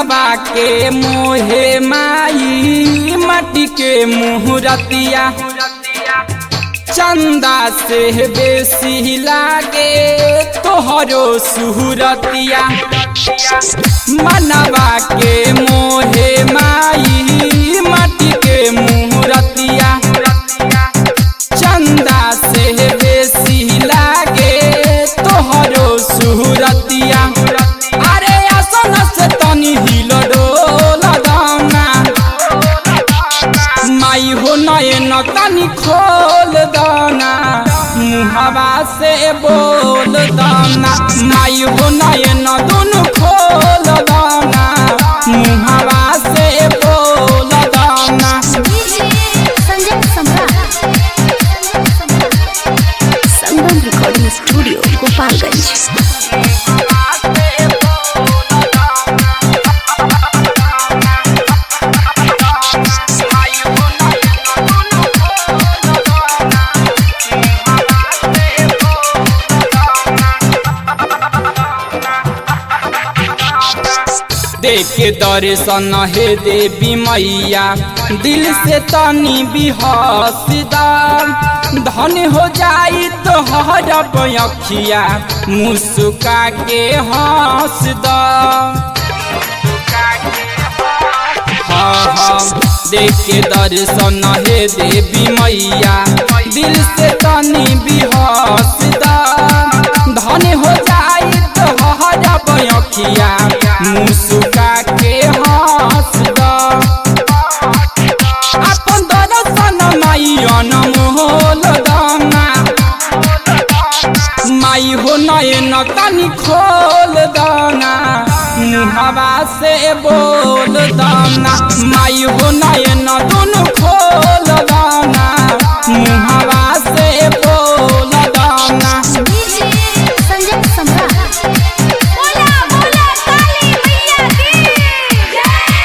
मनवा के मोहे माई माटी के मुहरतिया चंदा से बेसी लागे तोहरो सुहरतिया मनवा के मोहे माई माटी के मुहरतिया चंदा से बेसी लागे तोहरो सुहरतिया अरे आसन से तनी हिल डोल दाना माई हो नयन तनी खोल दाना मुहवा से बोल दाना माई हो नयन दोनों खोल दाना मुहवा से बोल दाना संजय सम्राट संगम रिकॉर्डिंग स्टूडियो गोपालगंज देख के दर्शन हे देवी मैया दिल से तनी भी हंसदार धन हो जाई तो हरब अखिया मुस्का के हंस द हाँ हाँ देख के दर्शन हे देवी मैया दिल से तनी भी हंसदार धन हो जाई तो हरब अखिया मुस्का के हंस द अपन दर्शन माई अनमोल दाना माई हो नयन तनी खोल दाना मुहवा से बोल दाना माई हो नयन दोनों खोल दाना मुहवा से बोल दाना संजय सम्राट बोला बोला काली मैया की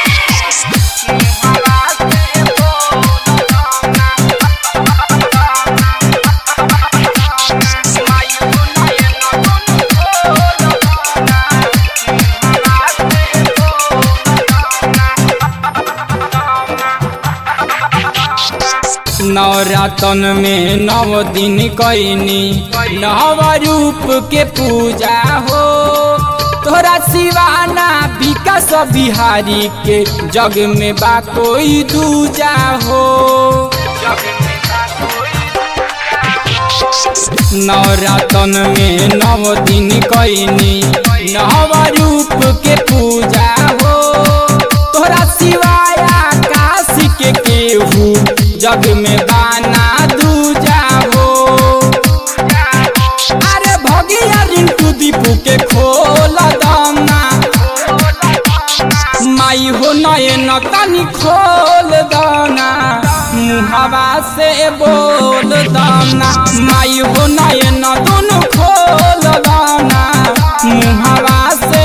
नवरातन में नव दिन कैनी नव रूप के पूजा हो तोरा सिवाना विकास बिहारी के जग में बा कोई दूजा हो नवरातन में नव दिन कैनी नव रूप के पूजा हो तोरा सिवाया काशी के केहू जग में बाना दूजा हो अरे भगिया रिंटू दीपू के खोल दाना माई हो नयन तनी खोल दाना मुहवा से बोल दाना माई हो नयन दोनों खोल दाना मुहवा से